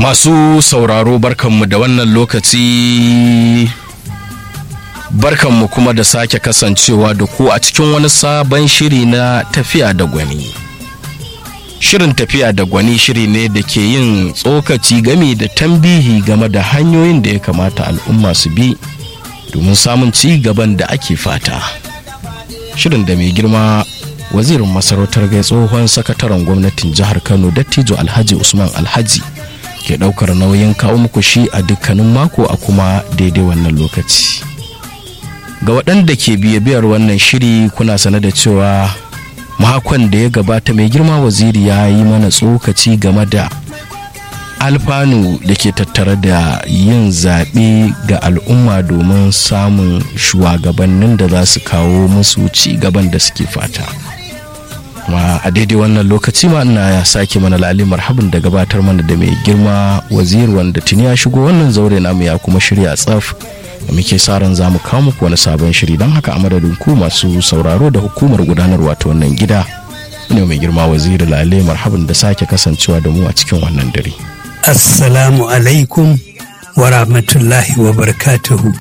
Masu sauraro barkanmu da wannan lokaci barkanmu kuma da sake kasancewa da ku a cikin wani sabon shiri na tafiya da gwani. Shirin tafiya da gwani shiri ne da ke yin tsokaci gami da tambihi game da hanyoyin da ya kamata al'umma su bi domin samun ci gaban da ake fata. Shirin da mai girma wazirin masarautar gai tsohon sakataren gwamnatin jihar Kano Dattijo Alhaji Usman Alhaji. ke daukar nauyin kawo muku shi a dukkanin mako a kuma daidai wannan lokaci ga waɗanda ke biyar wannan shiri kuna sane da cewa makon da ya gabata mai girma waziri ya yi mana tsokaci game da alfanu da ke tattare da yin zaɓe ga al'umma domin samun shugabannin da za su kawo musu ci gaban da suke fata. ma a daidai wannan lokaci ma ina ya sake mana lali marhabin da gabatar mana da mai girma wazir wanda tuni ya shigo wannan zaure namu ya kuma shirya tsaf da muke sa ran za mu kawo muku wani sabon shiri don haka a madadin ku masu sauraro da hukumar gudanarwa ta wannan gida ne mai girma waziri lale marhabin da sake kasancewa da mu a cikin wannan dare assalamu alaikum wa rahmatullahi wa barakatuhu